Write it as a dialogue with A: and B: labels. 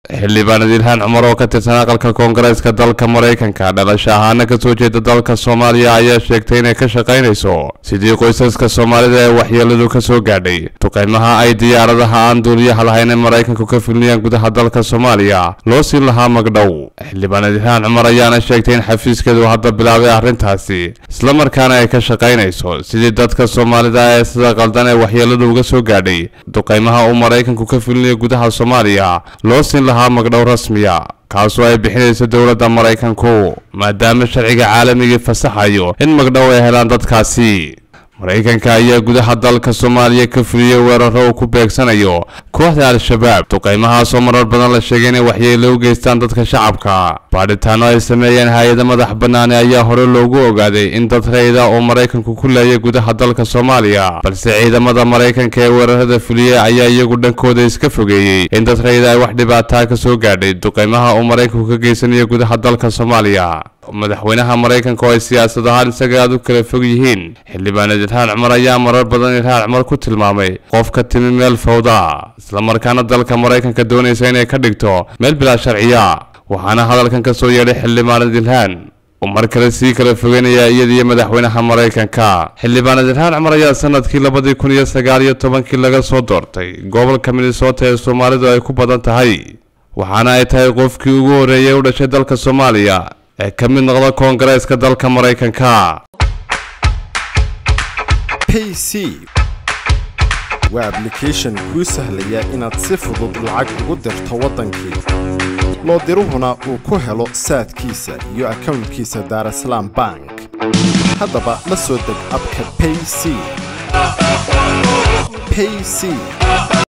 A: xildhibaan ilhaan cumar oo ka tirsan aqalka koongareeska dalka maraykanka dhalasho ahaana kasoo jeeda dalka soomaaliya ayaa sheegtay inay ka shaqaynayso sidii qoysaska soomaalida ee waxyeeladu ka soo gaadhay duqeymaha ay diyaaradaha aan duuliyaha lahayn ee maraykanku ka fulniyaan gudaha dalka soomaaliya loo siin lahaa magdhow xildhibaan ilhaan cumar ayaana sheegtay in xafiiskeedu hadda bilaabay arrintaasi islamarkaana ay ka shaqaynayso sidii dadka soomaalida ee sida qaldan ee waxyeeladu uga soo gaadhay duqeymaha uu maraykanku ka fulinayo gudaha soomaaliya loo siin lahaa magdhow rasmiya kaasoo ay bixinayso dowladda maraykanku maadaama sharciga caalamigii fasaxayo in magdhow ay helaan dadkaasi maraykanka ayaa gudaha dalka soomaaliya ka fuliyey weeraro uu ku beegsanayo kooxda al-shabaab duqeymahaasoo marar badan la sheegay inay waxyeelo u geystaan dadka shacabka baadhitaano ay sameeyeen hay-ada madax bannaani ayaa hore loogu ogaaday in dad rayda oo maraykanku ku leeyay gudaha dalka soomaaliya balse ciidamada maraykanka ee weerarada fuliyey ayaa iyagu dhankooda iska fogeeyey in dad rayda ay wax dhibaataa ka soo gaadhay duqeymaha uu maraykanku ka geysanayo gudaha dalka soomaaliya madaxweynaha maraykanka oo ay siyaasad ahaan isaga aad u kala fog yihiin xildhibaanad ilhaan cumar ayaa marar badan ilhaan cumar ku tilmaamay qof ka timi meel fawda islamarkaana dalka maraykanka doonaysa inay ka dhigto meel bilaa sharciya waxaana hadalkan ka soo yeedhay xildhibaanad ilhaan uu mar kale sii kala fogeynaya iyadiyo madaxweynaha maraykanka xildhibaanad ilhaan cumar ayaa sanadkii labadii kun iyo sagaal iyo tobankii laga soo doortay gobolka minnesota ee soomaalidu ay ku badan tahay waxaana ay tahay qofkii ugu horreeyay u dhashay dalka soomaaliya ee ka mid noqda koongareeska dalka maraykanka
B: payc waa ablication kuu sahlaya inaad si fudud lacag ugu dirto waddankii loo diruhuna uu ku helo saadkiisa iyo akownkiisa daarasalaam bank haddaba la soo deg abka payc payc